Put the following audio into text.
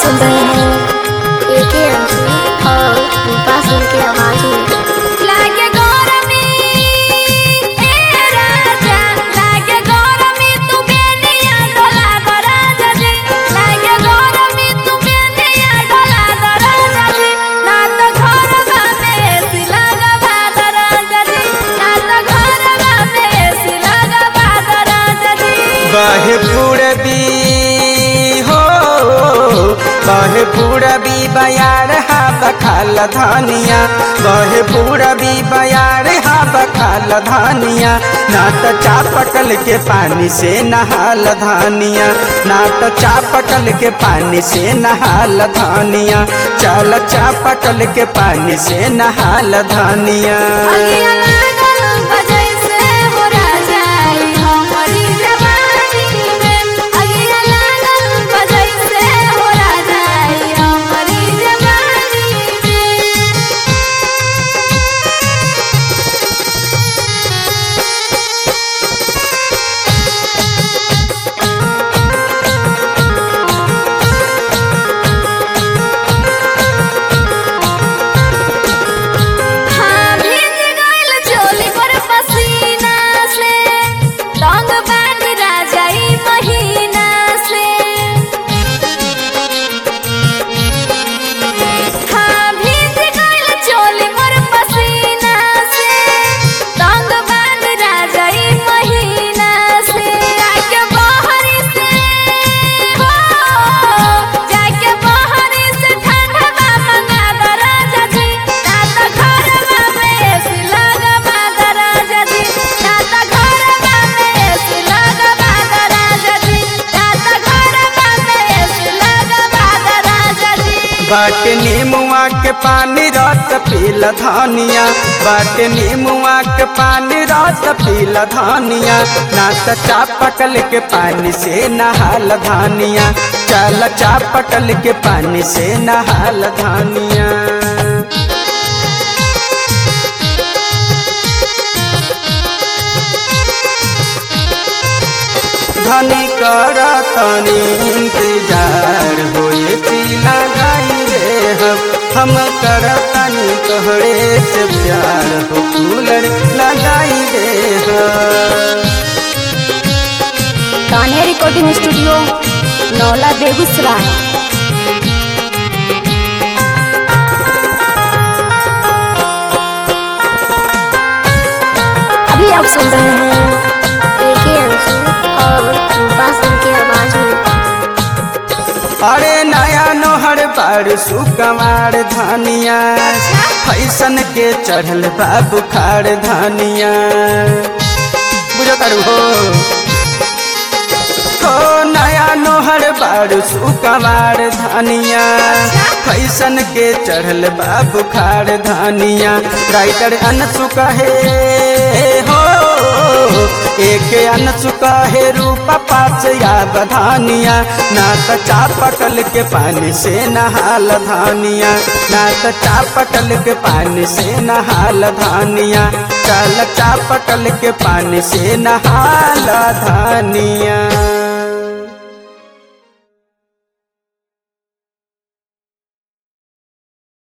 सुन रहे हैं एक ही अंशी और रूपा सिंह की आवाज में लागे गौरमी ए राजा लागे गौरमी तू बेनिया डोला दो राजा जी लागे गौरमी तू बेनिया डोला दो राजा जी ना तो घर में सिलागा बाद राजा जी ना तो घर में सिलागा बाद राजा जी बहे पूरबी हो बहे पूरबी बयार हा बखाल धानिया बहे पूरबी बयार हा बखाल धानिया ना तो चापकल के पानी से नहाल धानिया ना तो चापकल के पानी से नहाल धानिया चल चापकल के पानी से नहाल धानिया अगिया लागल बजै से हो राजा ई हमरी जवानी में अगिया लागल बजै से हो राजा ई हमरी जवानी में हाँ भीज गइल चोली पर पसीना से रंग बांध राजा ई महीना से हाँ भीज गइल चोली पर पसीना से रंग बांध राजा ई महीना से जाके बहरी से हो जाके बहरी से ठंडा मंगा दो राजा जी ना तो घर में एसी लगवा दो राजा जी ना तो घर में एसी लगवा दो राजा जी ना तो घर में एसी लगवा दो राजा जी बाट नीमुआ के पानी रात पील धानिया बाट नीमुआ के पानी रात पील धानिया ना तो चापकल के पानी से नहाल धानिया चल चापकल के पानी से नहाल धानिया धनी कर तनी इंतजार होए पीला गाई रे हम हम कर तनी तोहरे से प्यार हो कूलर लगाई रे हम कान्हे रिकॉर्डिंग स्टूडियो नौला बेगूसराय अभी आप सुन रहे हैं एक ही अंशी और रूपा सिंह की आवाज में अरे नया नोहर बार सुकमार धानिया फैसन के चढ़ल बा बुखार धानिया बुझो तारू हो हो नया नोहर बार सुकमार धानिया फैसन के चढ़ल बा बुखार धानिया राइटर अनसु कहे हो एक अनसु कहे रूपा पास या बधानिया ना तो चापकल के पानी से नहाल धानिया ना तो चापकल के पानी से नहाल धानिया चल चापकल के पानी से नहाल धानिया